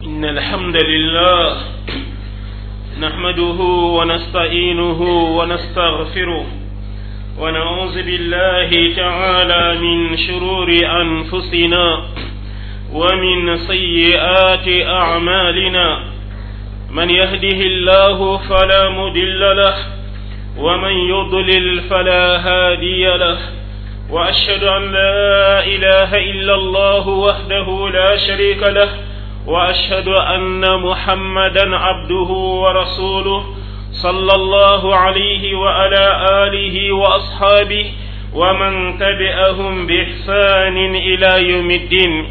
إن الحمد لله نحمده ونستعينه ونستغفره ونعوذ بالله تعالى من شرور أنفسنا ومن سيئات أعمالنا من يهده الله فلا مضل له ومن يضلل فلا هادي له وأشهد أن لا إله إلا الله وحده لا شريك له وأشهد أن محمدا عبده ورسوله صلى الله عليه وعلى آله وأصحابه ومن تبعهم بإحسان إلى يوم الدين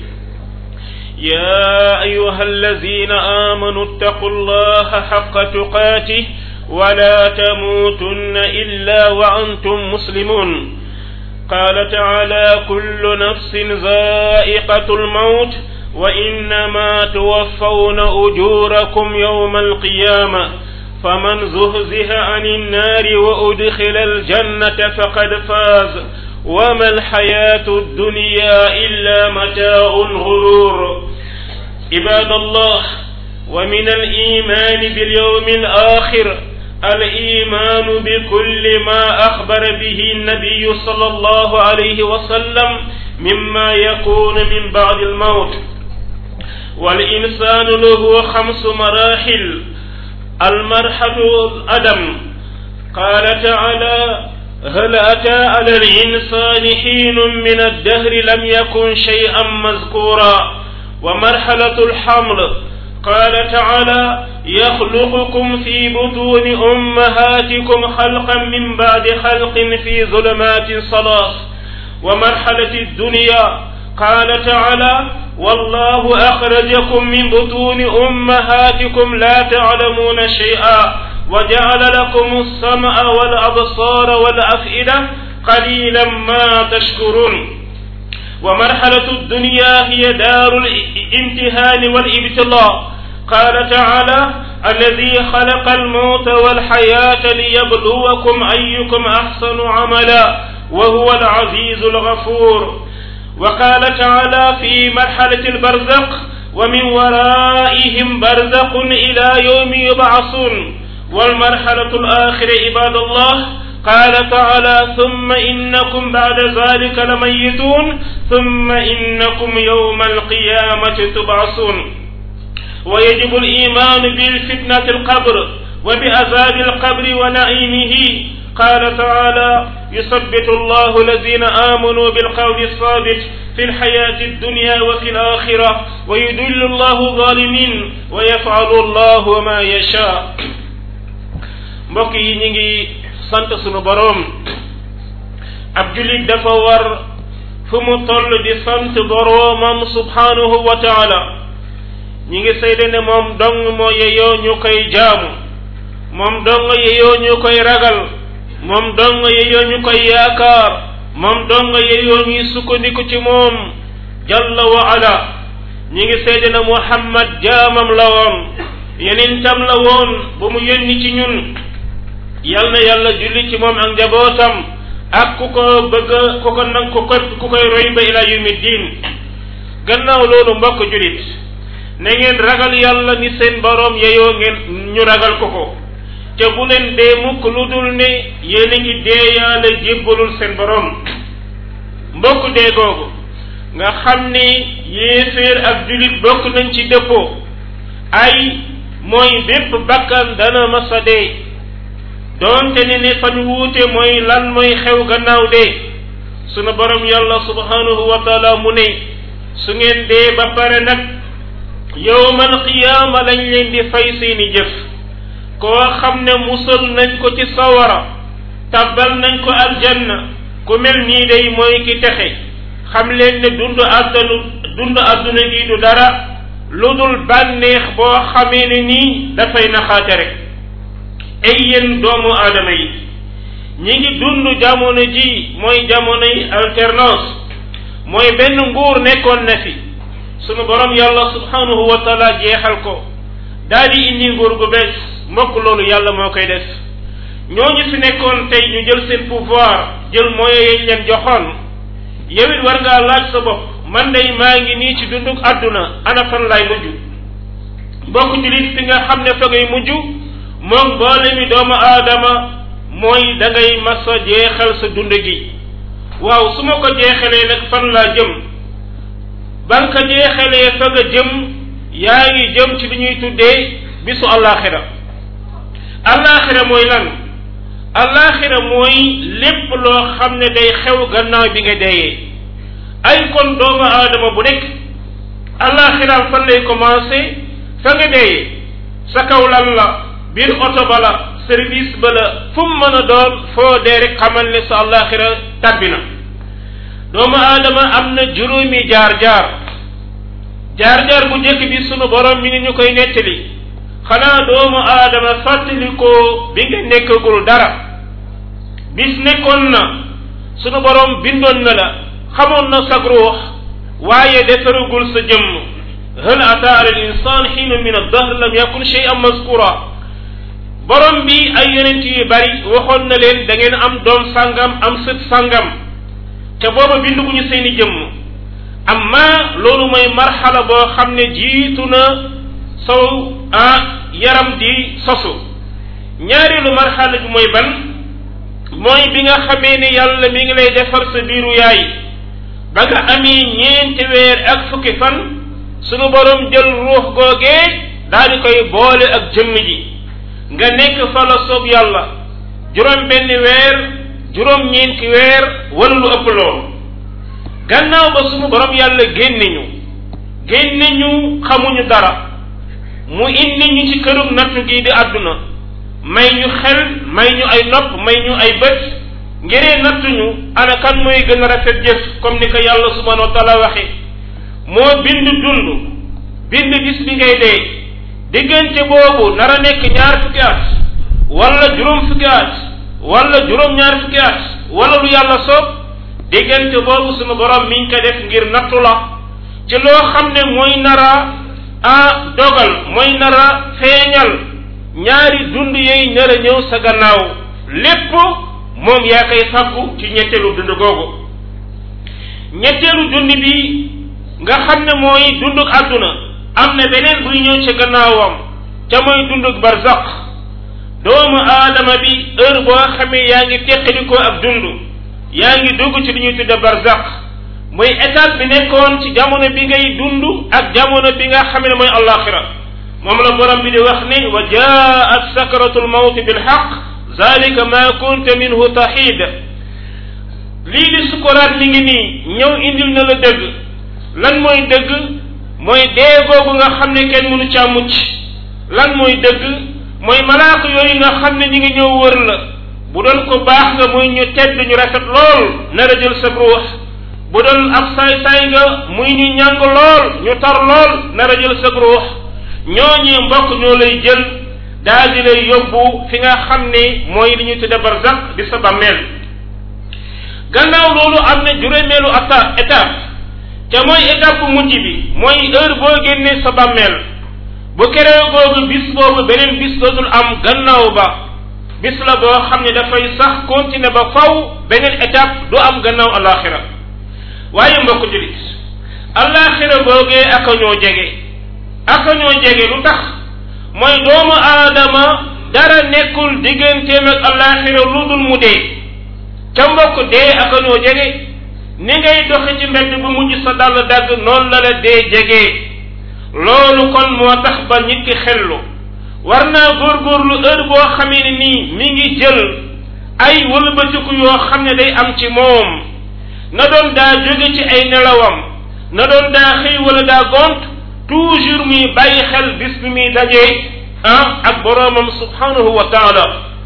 يا أيها الذين آمنوا اتقوا الله حق تقاته ولا تموتن إلا وأنتم مسلمون قال تعالى كل نفس ذائقة الموت وإنما توفون أجوركم يوم القيامة فمن زهزه عن النار وأدخل الجنة فقد فاز وما الحياة الدنيا إلا متاع الغرور عباد الله ومن الإيمان باليوم الآخر الإيمان بكل ما أخبر به النبي صلى الله عليه وسلم مما يكون من بعد الموت والإنسان له خمس مراحل المرحلة الأدم قال تعالى هل أتى على الإنسان حين من الدهر لم يكن شيئا مذكورا ومرحلة الحمل قال تعالى يخلقكم في بطون أمهاتكم خلقا من بعد خلق في ظلمات صلاة ومرحلة الدنيا قال تعالى والله أخرجكم من بطون أمهاتكم لا تعلمون شيئا وجعل لكم السمع والأبصار والأفئدة قليلا ما تشكرون ومرحلة الدنيا هي دار الامتهان والابتلاء قال تعالى الذي خلق الموت والحياة ليبلوكم أيكم أحسن عملا وهو العزيز الغفور وقال تعالى في مرحلة البرزق ومن ورائهم برزق إلى يوم يبعثون والمرحلة الآخرة عباد الله قال تعالى ثم إنكم بعد ذلك لميتون ثم إنكم يوم القيامة تبعثون ويجب الإيمان بالفتنة القبر وبعذاب القبر ونعيمه قال تعالى يثبت الله الذين آمنوا بالقول الثابت في الحياة الدنيا وفي الآخرة ويدل الله الظالمين ويفعل الله ما يشاء mbokk yi ñu ngi sant sunu boroom ab julit dafa war fu mu toll di sant boroomam subhanahu wa taala ñi ngi sayde ne moom dong moo yeyoo ñu koy jaamu moom dong yeyoo ñu koy ragal moom dong yeyoo ñu koy yaakaar moom dong yeyoo ñuy sukkandiku ci moom jalla wa ala ñi ngi sayde ne muhammad jaamam la woon yenentam la woon ba mu yónni ci ñun yal na yàlla julli ci moom ak njabootam ak ku ko bëgg ku ko nang ku ko ku koy roy ba ila yawmi diin gannaaw loolu mbokk julit na ngeen ragal yàlla ni seen boroom yeyoo ngeen ñu ragal ko ko te bu leen dee mukk lu dul ne yéen a ngi deeyaale jébbalul seen boroom mbokk dee googu nga xam ni yéeféer ak julit bokk nañ ci dëppoo ay mooy bépp bakkan dana masa dee doonte ne ne fañ wuute mooy lan mooy xew gannaaw dee sunu borom yàlla subhanahu wa taala mu ne su ngeen dee ba pare nag yowmal qiyaama lañ leen di fay seeni jëf koo xam ne musal nañ ko ci sawara tabbal nañ ko aljanna ku mel nii day mooy ki texe xam leen ne dund àddanu dund àdduna gi du dara lu dul bànneex boo xamee ne nii dafay naxaate rek ay yéen doomu aadama yi ñi ngi dund jamono ji mooy jamonoy alternance mooy benn nguur nekkoon na fi sunu borom yàlla subhanahu wa taala jeexal ko daal di indi nguur gu bees mbokk loolu yàlla moo koy def ñooñu fi nekkoon tey ñu jël seen pouvoir jël moyens yañ leen joxoon yow it war ngaa laaj sa bopp man day maa ngi nii ci dunduk àdduna ana fan laay mujj mbokk julit fi nga xam ne fa ngay mujj moom boole mi doomu aadama mooy da ngay masa jeexal sa dund gi waaw su ma ko jeexalee nag fan laa jëm ba nga ko jeexalee fa nga jëm yaa ngi jëm ci li ñuy tuddee bisu àllaaxira àllaaxira mooy lan àllaaxira mooy lépp loo xam ne day xew gannaaw bi nga deeyee ay kon doomu aadama bu nekk àllaaxiraam fan lay commencé fa nga deeyee sa kaw lan la biir oto ba la service ba la fu mu mën a doon foo dee rek xamal ne sa àllaaxira tàbbi na doomu aadama am na juróomi jaar-jaar jaar-jaar bu njëkk bi sunu borom mi ngi ñu koy nettali xanaa doomu aadama fàttalikoo bi nga nekkagul dara bis nekkoon na sunu borom bindoon na la xamoon na sag ruux waaye defaragul sa jëmm hal ata ala al insan xiinu min addahr lam yakun shay'an mazkura borom bi ay yonent yu bari waxoon na leen da ngeen am doom sàngam am sët sàngam te booba binduguñu seeni jëmm amma loolu mooy marxala boo xam ne jiitu na sow ah yaram di sosu ñaareelu marxala bi mooy ban mooy bi nga xamee ne yàlla mi ngi lay defar sa biiru yaay ba nga amee ñeenti weer ak fukki fan sunu borom jël ruux googee daal di koy boole ak jëmm ji nga nekk fa la soob yàlla juróom benn weer juróom ñeenti weer wala lu ëpp loolu gannaaw ba sunu borom yàlla génne ñu génne ñu xamuñu dara mu indi ñu ci kërug nattu gi di àdduna may ñu xel may ñu ay nopp may ñu ay bët ngiree nattuñu ana kan mooy gën a rafet jëf comme ni ko yàlla subhanahu wa taala waxe moo bind dund bind bis bi ngay dee diggante boobu nar a nekk ñaar fukki at wala juróom fukki at wala juróom ñaar fukki at wala lu yàlla soob diggante boobu sunu borom mi ngi ko def ngir nattu la ci loo xam ne mooy nara a dogal mooy nara feeñal ñaari dund yooyu nar a ñëw sa gannaaw lépp moom yaa koy fàggu ci ñetteelu dund googu ñetteelu dund bi nga xam ne mooy dunduk àdduna am na beneen buy ñëw ci gannaawam te mooy dunduk barzaq doomu aadama bi heure boo xamee yaa ngi teqalikoo ak dund yaa ngi dugg ci li ñuy tudde barzaq mooy étape bi nekkoon ci jamono bi ngay dund ak jamono bi nga xam ne mooy allaxira moom la borom bi di wax ne wa jaat sakratu lmawt bilxaq zalika ma kunta minhu taxiid lii di sukuraat mi ngi nii ñëw indil na la dëgg lan mooy dëgg mooy dee googu nga xam ne kenn mënu caa mucc lan mooy dëgg mooy malaaka yooyu nga xam ne ñi ngi ñëw wër la bu doon ko baax nga muy ñu tedd ñu rafet lool nar a jël sa ruux bu doon ab saay-saay nga muy ñu ñàng lool ñu tar lool nar a jël sa ruux ñooñee mbokk ñoo lay jël daal di lay yóbbu fi nga xam ne mooy li ñuy tudde barzak di sa bàmmeel gannaaw loolu am na juróomeelu ata étape te mooy étape bu mujj bi mooy heure boo génnee sa bàmmeel bu keree googu bis boobu beneen bis dootul am gannaaw ba bis la boo xam ne dafay sax continuer ba faw beneen étape du am gannaaw alaxira waaye mbokk julit alaxira googee aka ñoo jege aka ñoo jege lu tax mooy doomu aadama dara nekkul digganteem ak alaxira lu dul mu dee ca mbokk dee aka ñoo jege ni ngay doxe ci mbedd bu mujj sa dàll dagg noonu la la dee jege loolu kon moo tax ba nit ki xellu war naa góorgóorlu heure boo xamee ne nii mi ngi jël ay wëlbatiku yoo xam ne day am ci moom na doon daa jóge ci ay nelawam na doon daa xëy wala daa gont toujours muy bàyyi xel bis bi muy dajee ah ak boroomam subhanahu wa taala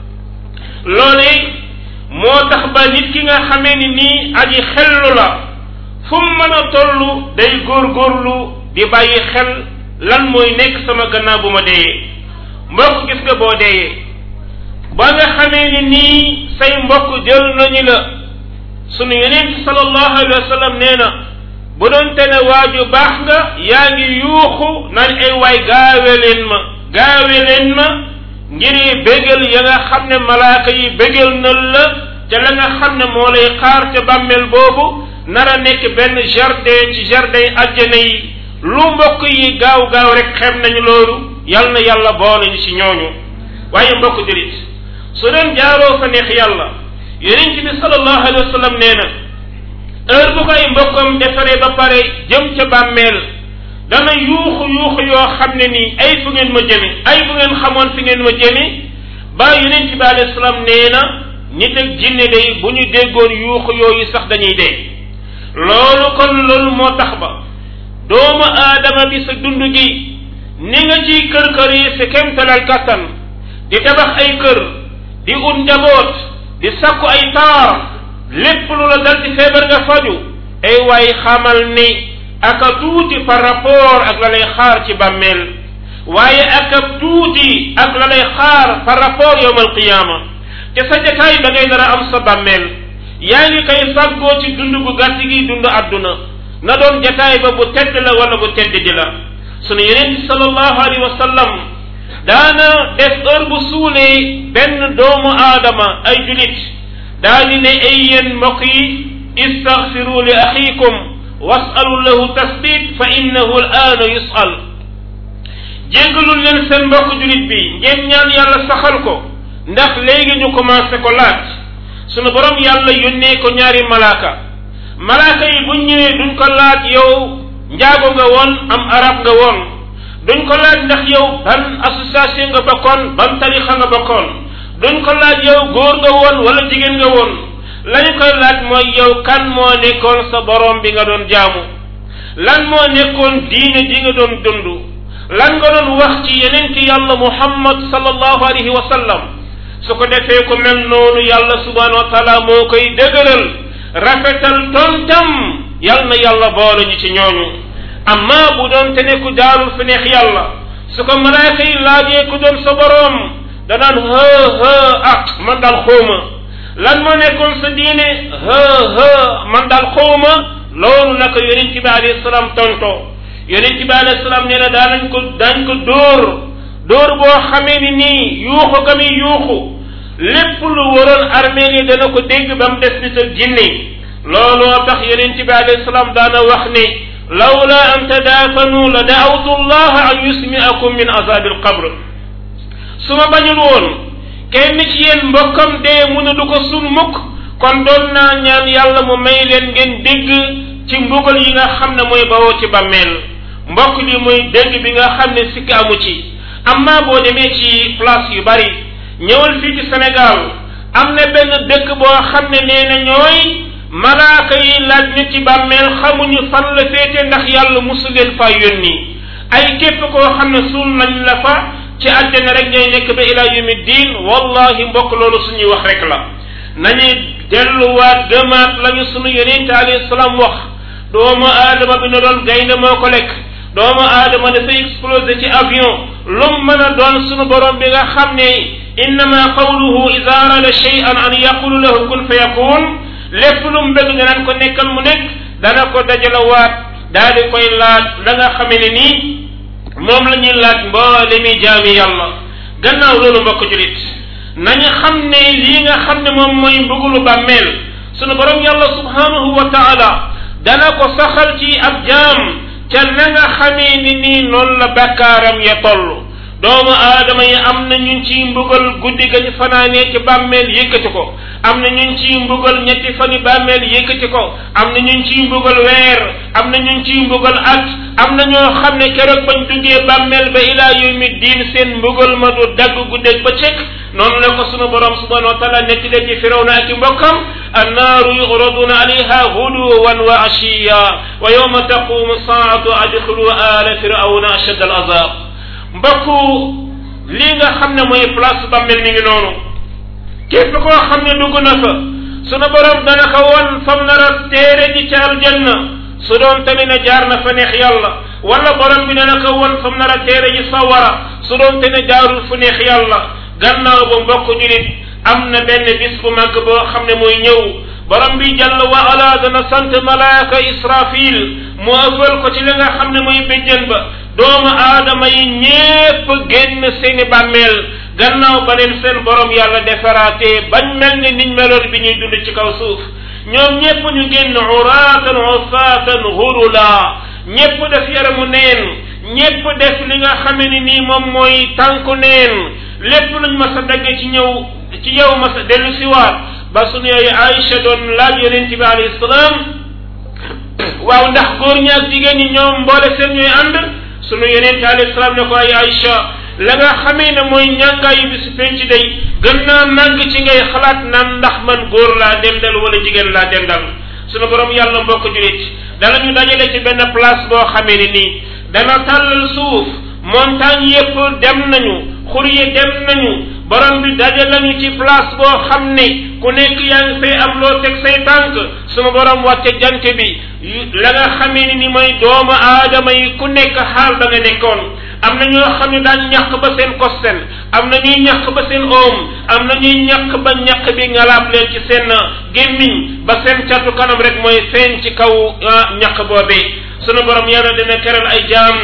loolee moo tax ba nit ki nga xamee ni nii aji xellu la fu mu mën a toll day góorgóorlu di bàyyi xel lan mooy nekk sama gannaaw bu ma deeyee mbokk gis nga boo deeyee ba nga xamee ni nii say mbokk jël nañu la sunu yeneen sallallahu alayhi wa sallam nee na bu doon te ne waaju baax nga yaa ngi yuuxu naan ay waay gaawe leen ma gaawe leen ma ngir bégal ya nga xam ne malaaka yi bégal na la te la nga xam ne moo lay xaar ca bàmmeel boobu nar a nekk benn jardin ci jardin àjjana yi lu mbokk yi gaaw gaaw rek xem nañu loolu yal na yàlla boole ñu ci ñooñu waaye mbokk julit su doon jaaroo fa neex yàlla yonent bi sallallahu alayhi wa sallam nee na heure bu ko ay mbokkam defaree ba pare jëm ca bàmmeel dana yuuxu yuuxu yoo xam ne nii ay fu ngeen ma jëme ay bu ngeen xamoon fi ngeen ma jëme ba yonent bi alayhi salaam nee na nit ak jinne day bu ñu déggoon yuuxu yooyu sax dañuy dee loolu kon loolu moo tax ba doomu aadama bi sa dund gi ni nga ciy kër kër yi sa kemtalal kattan di tabax ay kër di ut njaboot di sakku ay taar lépp lu la dal ci feebar nga faju ay waay xamal ni aka tuuti par rapport ak la lay xaar ci bàmmeel waaye aka tuuti ak la lay xaar par rapport yowm alqiyaama te sa jataay ba ngay nar a am sa bàmmeel yaa ngi koy fàggoo ci dund bu gàtt gi dund àdduna na doon jataay ba bu tedd la wala bu tedd di la sunu yeneen bi sallallahu alayhi wa sallam daana def heure bu suulee benn doomu aadama ay julit daani ne ay yéen mbokk yi istaghfiru li axiikum wasalu lahu tasbit fa innahu al aana yusal jéggalul leen seen mbokk julit bi ngeen ñaan yàlla saxal ko ndax léegi ñu commencé ko laaj sunu borom yàlla yónnee ko ñaari malaaka malaaka yi buñ ñëwee duñ ko laaj yow njaago nga woon am arab nga woon duñ ko laaj ndax yow ban association nga bokkoon ban tarixa nga bokkoon duñ ko laaj yow góor nga woon wala jigéen nga woon lañu koy laaj mooy yow kan moo nekkoon sa borom bi nga doon jaamu lan moo nekkoon diine ji nga doon dund lan nga doon wax ci yeneen ci yàlla muhammad sallallahu alayhi wa sallam su ko defee ko mel noonu yàlla subhanahu wa taala moo koy dëgëral rafetal tontam yal na yàlla boole ñu ci ñooñu amma bu doon te ne ku jaarul fi neex yàlla su ko malaaka yi laajee ku doon sa boroom danaan hë hë ah man daal xawma lan moo nekkoon sa diine hë hë man daal xawma loolu naka yonent bi alayhi salaam tonto yonent bi alayhi salaam nee na daanañ ko daañ ko dóor dóor boo xamee ni nii yuuxu ka mi yuuxu lépp lu waroon armée yi dana ko dégg ba mu des nit ak jinne looloo tax yonent bi alayhi salaam daana wax ne lawla an tadaafanu la daawtu llaha an yusmiakum min azabi alqabr su ma bañul woon kenn ci yéen mbokkam dee mu ne du ko sun mukk kon doon naa ñaan yàlla mu may leen ngeen dégg ci mbugal yi nga xam ne mooy bawoo ci bàmmeel mbokk li mooy dégg bi nga xam ne sikk amu ci amma boo demee ci place yu bari ñëwal fii ci Sénégal am na benn dëkk boo xam ne nee na ñooy malaaka yi laaj ñu ci bàmmeel xamuñu fan la féete ndax yàlla musu leen fa yónni ay képp koo xam ne suul nañ la fa ci àjjana rek ngay nekk ba ila yawmi diin wallahi mbokk loolu suñuy wax rek la nañuy delluwaat gëmaat lañu sunu yonente alayhi salaam wax doomu aadama bi na doon gaynde moo ko lekk doomu aadama dafay explosé ci avion lum mën a doon sunu borom bi nga xam ne innama qawluhu ida arada shay'an an yaqulu lahu kun fa yakun lépp lu mu bëgg nga naan ko nekkal mu nekk dana ko dajalawaat daal di koy laaj la nga xamee ne nii moom la ñuy laaj mboole mi jaami yàlla gannaaw loolu mbokk julit nañu xam ne lii nga xam ne moom mooy mbugulu bàmmeel sunu borom yàlla subhanahu wa taala dana ko saxal ci ab jaam ca na nga xamee ni nii noonu la bakkaaram ya toll doomu aadama yi am na ñun ciy mbugal guddi ga ñu fanaanee ci bàmmeel yëkkati ko am na ñun ciy mbugal ñetti fani bàmmeel yëkkati ko am na ñun ciy mbugal weer am na ñun ciy mbugal at am na ñoo xam ne keroog bañ duggee bàmmeel ba ilaa yawmi diin seen mbugal ma du dagg guddeeg ba cëkk noonu la ko sunu borom subhanahu wa taala netti de ci firawna ak i mbokkam annaaru yuraduna alayha huduwan wa ashiya wa yawma taqumu saatu adxilu ala firawna ashad al azab mbokku lii nga xam ne mooy place bàmmeel mi ngi noonu képp koo xam ne dugg na fa sunu borom dana ko won fam nar a téere ji ca aljanna su doon tamit ne jaar na fa neex yàlla wala borom bi dana ko won fam nar a téere ji sawara su doon te ne jaarul fu neex yàlla gannaaw ba mbokk julit am na benn bis bu màgg boo xam ne mooy ñëw borom bi jàll wa ala dana sant malaaka israfil mu ëffal ko ci li nga xam ne mooy béjjën ba doomu aadama yi ñépp génn seeni bàmmeel gannaaw ba leen seen borom yàlla defaraatee bañ mel ni niñ meloon bi ñuy dund ci kaw suuf ñoom ñépp ñu génn uraatan ufaatan hurula ñépp def yaramu neen ñépp def li nga xame ni nii moom mooy tànku neen lépp luñ ma sa dagge ci ñëw ci yow ma sa dellu siwaat ba sunu yaay Aïcha doon laaj yonent bi alayhi salaam waaw ndax góor ñi ak jigéen ñi ñoom mboole seen ñooy ànd sunu yonent alayhi salaam ne ko ay Aïcha la nga xamee ne mooy ñàngaayu bi su penc day gën naa màgg ci ngay xalaat naan ndax man góor laa dendal wala jigéen laa dendal sunu borom yàlla mbokk julit dana ñu dajale ci benn place boo xamee ne nii dana tàllal suuf montagne yépp dem nañu xur yi dem nañu borom bi dajal nañu ci place boo xam ne ku nekk yaa ngi fay am loo teg say tànk sunu borom wàcce jant bi la nga xamee ni mooy doomu aadama yi ku nekk xaal da nga nekkoon am na ñoo xam ne daan ñàq ba seen kosten am na ñuy ñàq ba seen oom am na ñuy ñàq ba ñàq bi ngalaab leen ci seen gémmiñ ba seen catu kanam rek mooy feeñ ci kaw ñàq boobee sunu borom yàlla dina keral ay jaam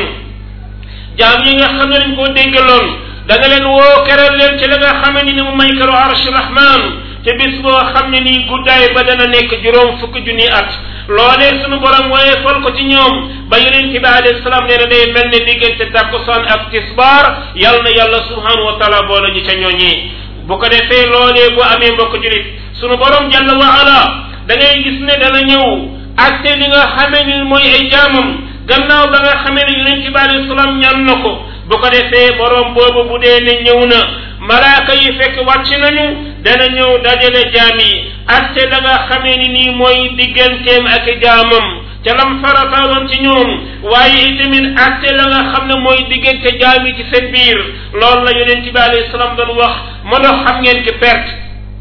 jaam yi nga xam ne dañ koo déggaloon da nga leen woo keral leen ci la nga xam ne ni mu may keru arsh rahman te bis boo xam ne nii guddaay ba dana nekk juróom fukki junni at loolee sunu borom waaye fal ko ci ñoom ba yonent bi alayhi salaam nee na day mel ne diggante takkusaan ak tisbaar yal na yàlla subhanahu wa taala boole ñu ca ñooñee bu ko defee loolee bu amee mbokk julit sunu borom jalla wa ala da ngay gis ne dana ñëw atte li nga xamee ni mooy ay jaamam gannaaw ba nga xamee ne yonent bi alayhi salaam ñaan na ko bu ko defee borom boobu bu dee ne ñëw na malaaka yi fekk wàcc nañu dana ñëw dajale jaam yi atte la nga xamee ni nii mooy digganteem ak jaamam ca lam farataaloon ci ñoom waaye itamit atte la nga xam ne mooy diggante jaam yi ci seen biir loolu la yonent bi alayhi salaam doon wax ma dox xam ngeen ki perte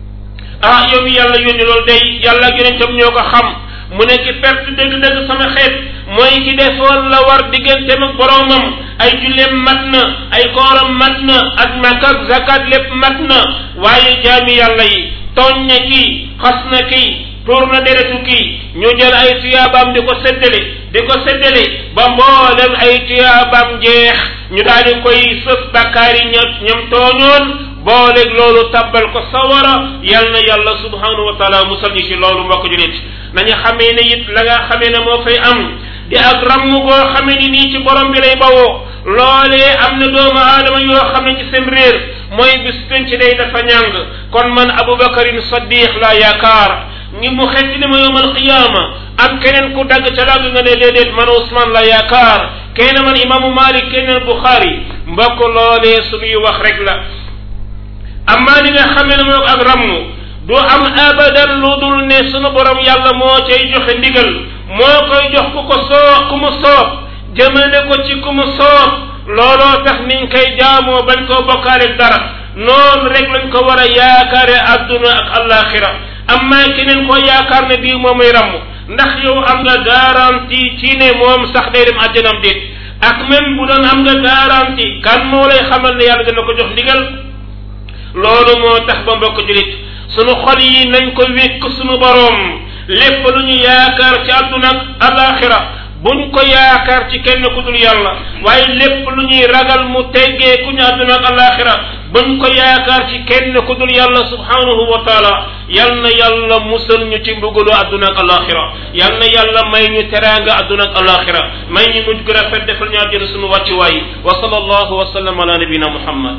ah yow mi yàlla yónni loolu day yàlla ak yonentam ñoo ko xam mu ne ki perte dëgg-dëgg sama xeet mooy ki defoon la war digganteem ak boromam ay julleem mat na ay kooram mat na ak makka ak zakat lépp mat na waaye jaami yàlla yi tooñ na kii xas na kii tuur na deretu kii ñu jël ay tuyaabaam di ko séddale di ko séddale ba mboolem ay tuyaabaam jeex ñu daal di koy sëf bakkaar yi ña ñoom tooñoon booleeg loolu tabbal ko sawara yal na yàlla subhanahu wa taala musal ñu ci loolu mbokk julit nañu xamee ne it la nga xamee ne moo fay am di ak ramm goo xamee ni nii ci borom bi lay bawoo loolee am na doomu aadama yoo xam ne ci seen réer mooy bis penc day dafa ñàng kon man abubakarin saddiq la yaakaar ngi mu xetti ne ma yowmal qiyaama am keneen ku dagg ca dagg nga ne déedéet man Ousmane la yaakaar kenn man imaamu Malik keneen Bukhari mbokk loolee suñuy wax rek la amma li nga xamee ne moo ak ramm du am abadan lu dul ne sunu borom yàlla moo cay joxe ndigal moo koy jox ku ko soob ku mu soob jëmale ko ci ku mu soob looloo tax niñ koy jaamoo bañ koo bokkaale dara noonu rek lañ ko war a yaakaare adduna ak alaxira amma keneen ko yaakaar ne bii moom muy ramm ndax yow am nga garantie ci ne moom sax day dem àjjanam déet ak même bu doon am nga garantie kan moo lay xamal ne yàlla dana ko jox ndigal loolu moo tax ba mbokk julit sunu xol yi nañ ko wékk sunu boroom lépp lu ñu yaakaar ci àdduna ak alaxira buñ ko yaakaar ci kenn ku dul yàlla waaye lépp lu ñuy ragal mu teggee ku ñu àdduna ak alaxira buñ ko yaakaar ci kenn ku dul yàlla subhanahu wa taala yal na yàlla musal ñu ci mbugalu àdduna ak alaxira yal na yàlla may ñu teraanga àdduna ak alaxira may ñu mujj gu rafet defal ñu àjjana sunu wàccuwaay wa sallallahu wa sallam ala nabina muhammad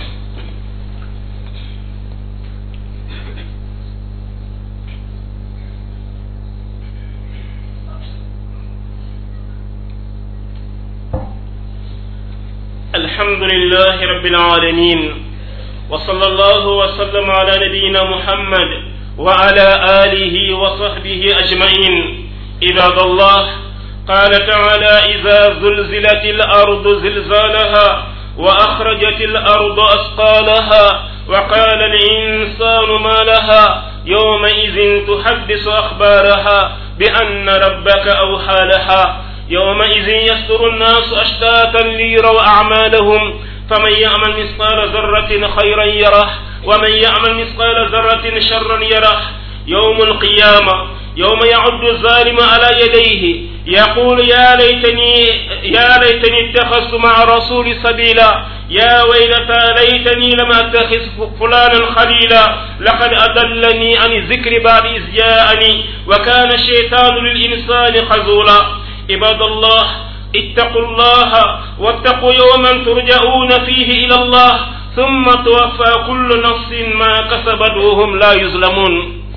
الحمد لله رب العالمين وصلى الله وسلم على نبينا محمد وعلى آله وصحبه أجمعين عباد الله قال تعالى إذا زلزلت الأرض زلزالها وأخرجت الأرض أثقالها وقال الإنسان ما لها يومئذ تحدث أخبارها بأن ربك أوحى لها يومئذ يصدر الناس أشتاتا ليروا أعمالهم فمن يعمل مثقال ذرة خيرا يره ومن يعمل مثقال ذرة شرا يره يوم القيامة يوم يعد الظالم على يديه يقول يا ليتني يا ليتني اتخذت مع رسول سبيلا يا ويلتى ليتني لم اتخذ فلانا خليلا لقد اضلني عن الذكر بعد اذ جاءني وكان الشيطان للانسان خذولا عباد الله ittaqu llaha wattaqu yawman turja'una fihi ila allah thumma tuwaffa kullu nafsin ma kasabat wa hum la yuzlamun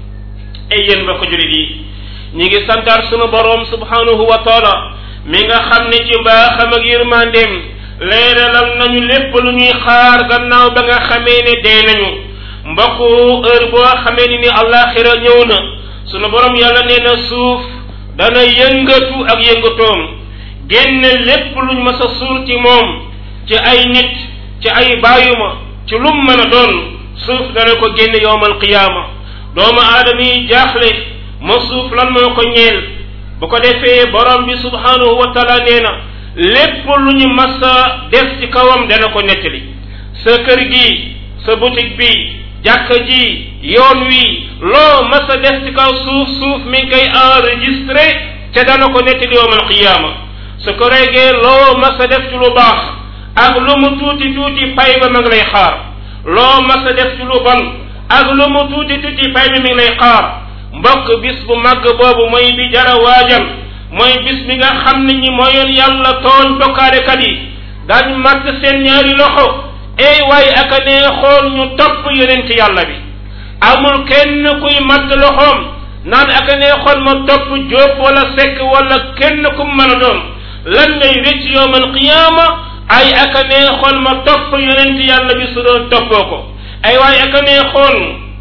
ay yéen ba ko julit yi ñi ngi santaar sunu boroom subhanahu wa taala mi nga xam ne ci mbaaxam ak yërmandeem leeralal nañu lépp lu ñuy xaar gannaaw ba nga xamee ne dee nañu mbokku heure boo xamee ni ni àllaaxira ñëw na sunu borom yàlla nee na suuf dana yëngatu ak yëngatoom génne lépp luñ mës a suul ci moom ci ay nit ci ay bàyyuma ci lum mën a doon suuf dana ko génne yowmal qiyaama doomu aadama yi jaaxle ma suuf lan moo ko ñeel bu ko defee borom bi subhanahu wa taala nee na lépp lu ñu mas a def ci kawam dana ko nettali sa kër gi sa boutique bi jàkka ji yoon wi loo mas a def ci kaw suuf suuf mi ngi koy enregistré te dana ko nettali yowmal qiyaama su ko regee loo mas a def ci lu baax ak lu mu tuuti tuuti pay ba ma ngi lay xaar loo mas a def ci lu bon ak lu mu tuuti tuuti pay bi mi ngi lay xaar mbokk bis bu màgg boobu mooy bi jara waajal mooy bis bi nga xam ne ñi mooyoon yàlla tooñ bokkaarekat yi daañu màtt seen ñaari loxo ey waaye aka nee xool ñu topp yonent yàlla bi amul kenn kuy màtt loxoom naan aka nee xool ma topp jóob wala sekk wala kenn ku mën a doon lan ngay rëcc yowmal qiyaama ay aka nee xool ma topp yonent yàlla bi su doon toppoo ko ay waaye aka nee xool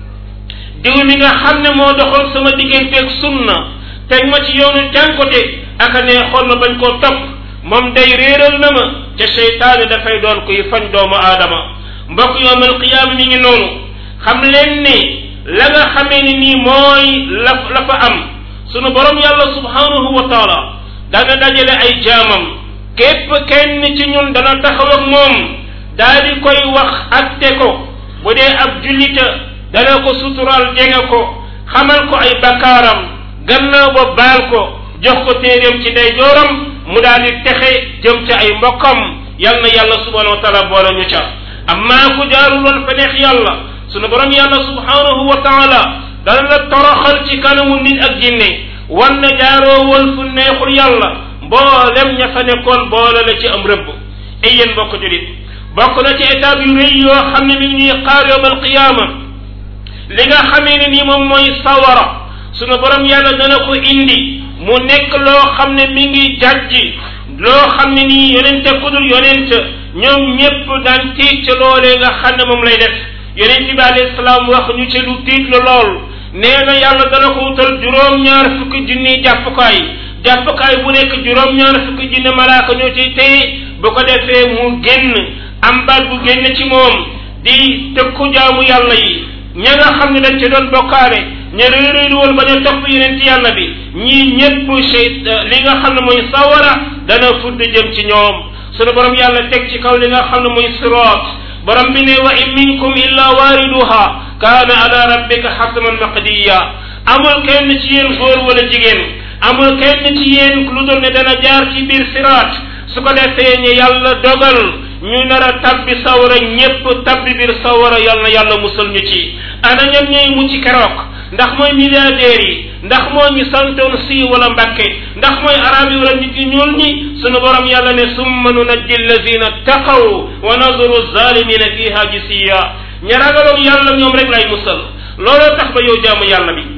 diw mi nga xam ne moo doxal sama digganteeg sunna teg ma ci yoonu jànkote aka nee xool ma bañ koo topp moom day réeral na ma te seytaane dafay doon kuy fañ doomu aadama mbokk yowmal qiyaama mi ngi noonu xam leen ni la nga xamee ni nii mooy la la fa am sunu borom yàlla subhanahu wa taala dana dajale ay jaamam képp kenn ci ñun dana taxaw ak moom daal di koy wax atte ko bu dee ab jullita dana ko sutural jege ko xamal ko ay bakkaaram gannaaw ba baal ko jox ko téeréem ci day jooram mu daal di texe jëm ca ay mbokkam yal na yàlla subhanahu wa taala boole ñu ca amma ku jaarul woon fa neex yàlla sunu borom yàlla subhanahu wa taala dana la toroxal ci kanamu nit ak jinne wan na jaaroo woon fu neexul yàlla mboolem ña fa nekkoon boole la ci am rëbb ay yéen mbokk julit bokk na ci étape yu rëy yoo xam ne mi ngi ñuy xaar yowmal qiyaama li nga xamee ne nii moom mooy sawara sunu borom yàlla dana ko indi mu nekk loo xam ne mi ngi jàjji loo xam ne nii yonente ku dul yonent ñoom ñépp daan tiit ca loolee nga xam ne moom lay def yonent bi alayhi salaam wax ñu ci lu tiit la lool nee na yàlla dana ko wutal juróom-ñaar fukki junni jàppukaay jàppukaay bu nekk juróom-ñaar fukki junni malaaka ñoo ciy téye bu ko defee mu génn am baat bu génn ci moom di tëkku jaamu yàlla yi ña nga xam ne dañ ci doon bokkaale ña réeréeru woon ba ñu topp yeneen ci yàlla bi ñii ñépp sey li nga xam ne mooy sawara dana fudd jëm ci ñoom sunu borom yàlla teg ci kaw li nga xam ne mooy sirat borom bi ne wa in minkum illa waariduha kaana ala rabbika xatman maqdiya amul kenn ci yéen góor wala jigéen amul kenn ci yéen lu dul ne dana jaar ci biir siraat su ko defee ñu yàlla dogal ñu nar a tabbi sawara ñépp tabbi biir sawara yal na yàlla musal ñu ci ana ñan ñooy mucc keroog ndax mooy milliardaires yi ndax moo ñu santoon si wala mbàkke ndax mooy arab yi wala nit ñi ñuul ñi sunu borom yàlla ne summa nunajji allazina taqaw wa nazuru zalimina fiha jisiya ña ragaloon yàlla ñoom rek lay musal looloo tax ba yow jaamu yàlla bi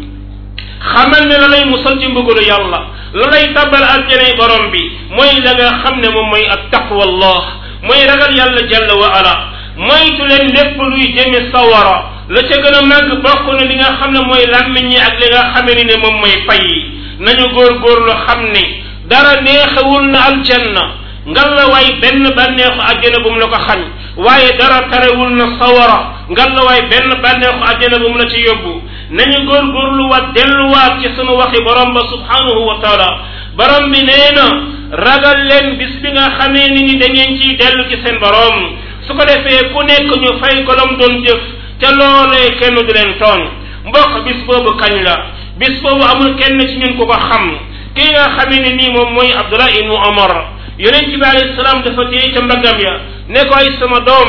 xamal ne la lay musal ci mbugalu yàlla la lay tabbal aljanay borom bi mooy la nga xam ne moom mooy ak taqwa allah mooy ragal yàlla jalla wa ala moytu leen lépp luy jëme sawara la ca gën a màgg bokk na li nga xam ne mooy làmmiñ ñi ak li nga xame ni ne moom mooy fay yi nañu góorgóorlu xam ne dara neexewul na aljanna ngal la waay benn bànneexu àjjana bu mu la ko xañ waaye dara tarewul na sawara ngal la waay benn bànneexu àjjana bu mu la ci yóbbu nañu góorgóorlu waat delluwaat ci sunu waxi borom ba subhanahu wa taala borom bi nee na ragal leen bis bi nga xamee ni ni da ngeen ciy dellu ci seen borom su ko defee ku nekk ñu fay ko lam doon jëf ca loolee kenn du leen tooñ mbokk bis boobu kañ la bis boobu amul kenn ci ñun ku ko xam kii nga xamee ne nii moom mooy abdullah ibnu omar yonent bi alayhi salaam dafa téye ca mbaggam ya ne ko ay sama doom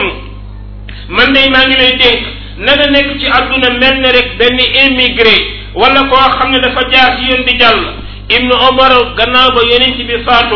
man day maa ngi lay dénk na nga nekk ci àdduna mel ne rek benn immigré wala koo xam ne dafa jaar ci yoon di jàll ibnu omar gannaaw ba yonent bi faatoo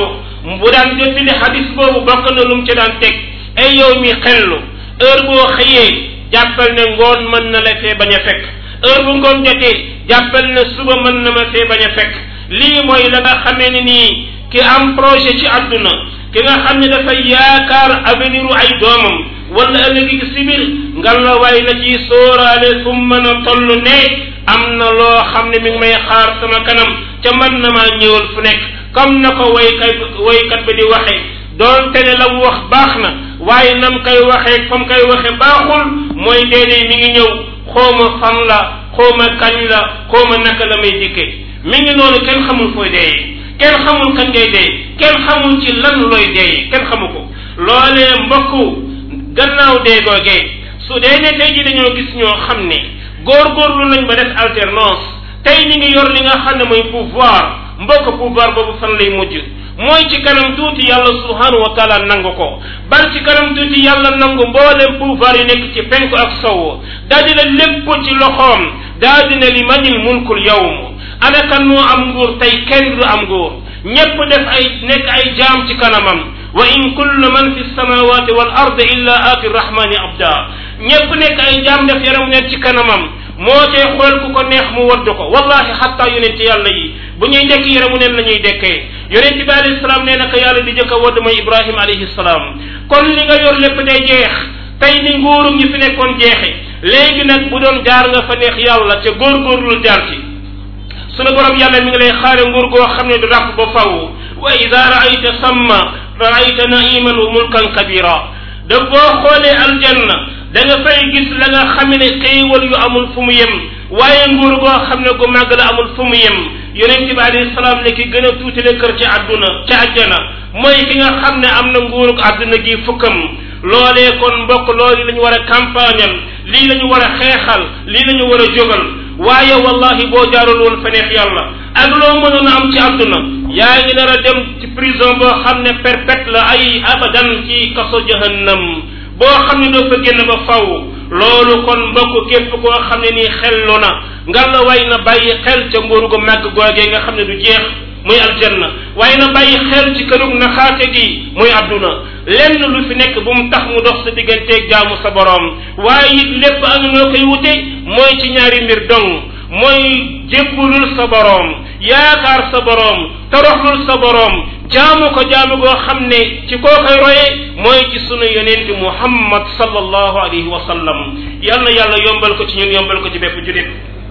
bu daan jottali xadis boobu bokk na lu mu ci daan teg ay yow mi xellu heure boo xëyee jàppal ne ngoon mën na la fee bañ a fekk heure bu ngoon jotee jàppal ne suba mën na ma fee bañ a fekk lii mooy la nga xamee ne nii ki am projet ci àdduna ki nga xam ne dafay yaakaar avenir u ay doomam wala ëllëg si biir ngal la waay na ci sóoraale fu mu mën a toll ne am na loo xam ne mi ngi may xaar sama kanam ca mën na maa ñëwal fu nekk comme na ko waykat waykat ba di waxee doonte ne la mu wax baax na waaye nam koy waxee comme koy waxe baaxul mooy déedéet mi ngi ñëw xooma fan la xooma kañ la xooma naka la may dikkee mi ngi noonu kenn xamul fooy deeyee kenn xamul kañ ngay dee kenn xamul ci lan looy dee kenn xamu ko loolee mbokku gannaaw dee googee su dee ne tey ji dañoo gis ñoo xam ne góorgóorlu nañ ba def alternance tey ñi ngi yor li nga xam ne mooy pouvoir mbokk pouvoir boobu fan lay mujj mooy ci kanam tuuti yàlla subhanahu wa taala nangu ko bal ci kanam tuuti yàlla nangu mboolem pouvoir yi nekk ci penku ak sow daa dina lépp ci loxoom daa dina li manil mulkul yawm ana kan moo am nguur tey kenn du am nguur ñépp def ay nekk ay jaam ci kanamam wa in kullu man fi samawati wal ard illa aati rahmani abda ñépp nekk ay jaam def yaram nekk ci kanamam moo cay xool ku ko neex mu wadd ko wallahi xatta yonent yàlla yi bu ñuy dekk yaramu neen la ñuy dekkee yonent bi alayhi salaam nee na ko yàlla di jëkk a wadd mooy ibrahima alayhi salaam kon li nga yor lépp day jeex tey ni nguurum ñi fi nekkoon jeexe léegi nag bu doon jaar nga fa neex yàlla ca góorgóorlu jaar ci sunu borom yàlla mi ngi lay xaare nguur goo xam ne du ràpp ba faw wa ida raayta samma raayta naiman wa mulkan kabira da boo xoolee aljanna da nga fay gis la nga xam ne xéewal yu amul fu mu yem waaye nguur goo xam ne gu màgg la amul fu mu yem yonente bi alayhi salaam ne ki gën a tuutale kër ci àdduna ci àjjana mooy ki nga xam ne am na nguurug àdduna gi fukkam loolee kon mbokk loolu la ñu war a campagnal lii la ñu war a xeexal lii la ñu war a jógal waaye wallahi boo jaarul woon fa neex yàlla ak loo mënoon a am ci àdduna yaa ngi nar a dem ci prison boo xam ne perpète la ay abadan ci kaso jahannam boo xam ne doo fa génn ba faw loolu kon mbokk képp koo xam ne nii xellu na nga la way na bàyyi xel ca nguur gu màgg googee nga xam ne du jeex muy aljanna waaye na bàyyi xel ci kërug naxaate gi muy adduna lenn lu fi nekk bu mu tax mu dox sa digganteeg jaamu sa boroom waaye it lépp anu noo koy wute mooy ci ñaari mbir dong mooy jébbulul sa boroom yaakaar sa boroom toroxlul sa boroom jaamu ko jaamu goo xam ne ci koo koy roye mooy ci sunu yonent muhammad sallallahu alayhi wa sallam yal na yàlla yombal ko ci ñun yombal ko ci bépp julit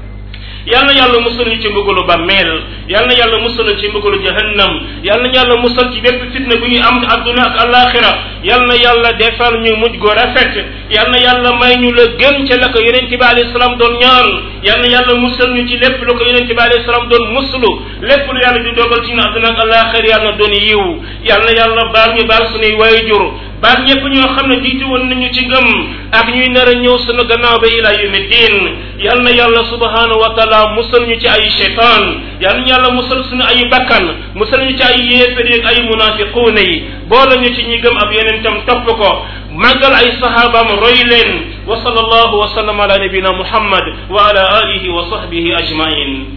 yal na yàlla musal ñu ci mbugalu bàmmeel yal na yàlla musal ñu ci mbugalu jahannam yal na yàlla musal ci bépp fitna bu ñuy am adduna ak alaxira yal na yàlla defal ñu mujj gu rafet yal na yàlla may ñu la gën ca la ko yonent bi alayhi salaam doon ñaan yal na yàlla musal ñu ci lépp lu ko yonent bi alayhi salaam doon muslu lépp lu yàlla di dogal ci ñu adduna ak alaxira yal na doon yiw yal na yàlla baal ñu baal suñuy waayjur baal ñëpp ñoo xam ne jiitu woon nañu ci ngëm ak ñuy nar a ñëw sunu gannaaw ba ila yawmi diin yal na yàlla subhanahu wa taala musal ñu ci ay cheytaan yal na yàlla musal suñu ay bakkan musal ñu ci ay yéefar ak ay munafiquuna yi boole ñu ci ñi gëm ab yenentam topp ko màggal ay sahabaam roy leen wa sallallahu wa sallam ala nabina muhammad wa ala alihi wa sahbihi ajmain